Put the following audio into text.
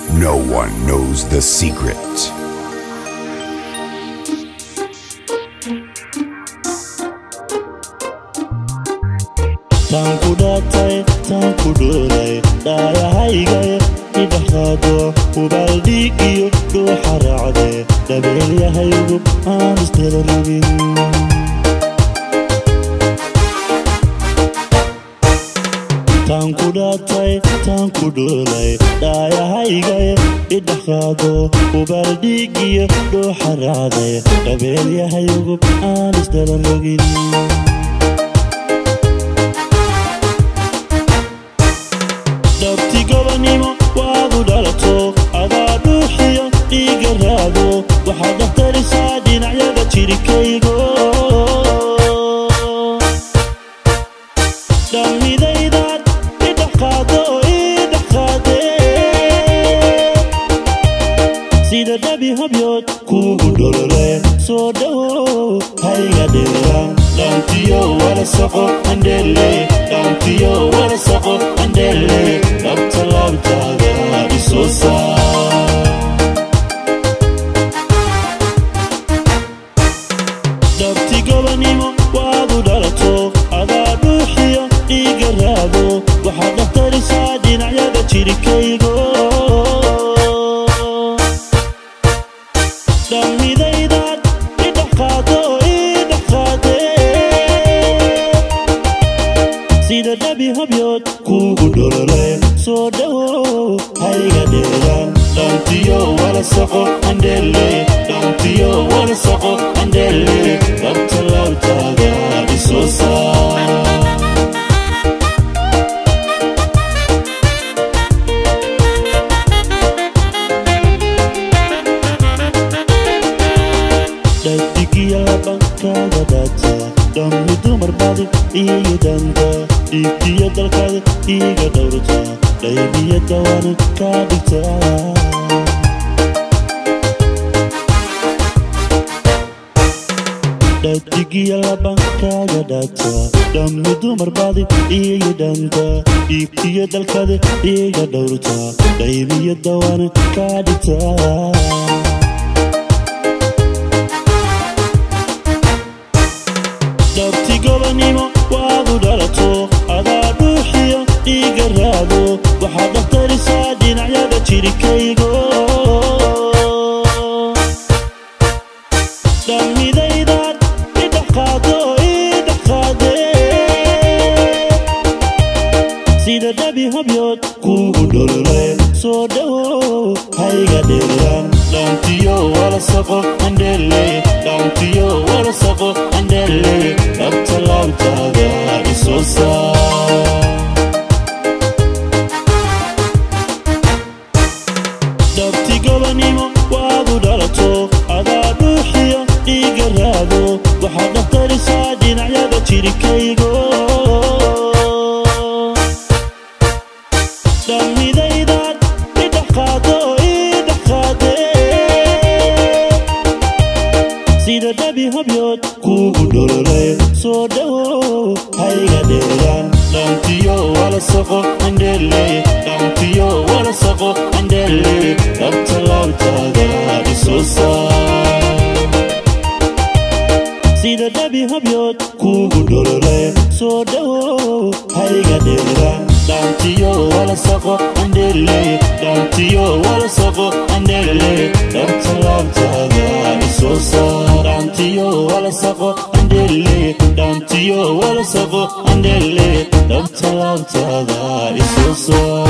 No one knows the secret. taan ku dhaatay taan ku dhoolay dhaayahaygaye idhaxaado hubaaldhiig iyo dhuuxa raacde dhabeelyahaygu aan istela rogin taan ku dhaatay taan ku dhoolay dhaayahaygaye idhaxaado hubaaldhiig iyo dhuuxa raacde dhabeelyahaygu aan istela rogin dhabti gobanimo waadu dhalato adaa dhuuxiyo dhiiga raado waxaad dhahtarisaa dhinacyada jirikaygo dhammidaydaad idhaqaado idhaqaade sida dhabi habyood kuugu dholole soo dhowo hayga dheera dhantiyo wala saqo andhele dhantiyo wala saqo andhele dhabta laabtaada isoo saa dhabti gobanimo waadu dhalato adaa dhuuxiyo dhiiga raado waxaad dhahtarisaa dhinacyada jirikaygo dhammidaydaad idhaqaado idhaqaade sida dhabi habyood kuugu dholole soo dhowo hayga dheera dhantiyo wala saqo andhele dhantiyo wala saqo andhele dhabta laabtaada isoo saa dhadigiya labankaaga dhaata dhammi dumar badi iyo dhanka dhiigtiyo dalkaada iiga dhowrta dhaybiya dawaana kaa dhigta dhadigiya labankaaga dhaata dhammi dumar badi iyo dhanka dhiigtiyo dalkaada iiga dhowrta dhaybiya dawaana kaa dhigta dhabti gobanimo waadu dhalato adaa dhuuxiyo dhiiga raado waxaad dhahtarisaa dhinacyada jirikaygo dhammidaydaad idhaqaado idhaqaade sida dhabi habyood kuugu dholole soo dhowo hayga dheeraan dhantiyo wala saqo andhele dhantiyo wala saqo andhele dhabta laabtaada isoo saa dhabti gobanimo waadu dhalato adaa dhuuxiyo dhiiga raado waxaad dhahtarisaa dhinacyada jirikaygo dhammidaydaad idhaqaado idhaqaade sida dhabi habyood kuugu dholole soo dhowo hayga dheera dhantiyo wala saqo andhele dhantiyo wala saqo andhele dhabta laabtaada isoo saa sida dhabi habyood kuugu dholole soo dhowo hayga dheera dhantiyo wala saqo andhele dhantiyo wala saqo andhele dhabta laabtaada isoo saa dhantiyo wala saqo andhele dhantiyo wala saqo andhele dhabta laabtaada isoo saa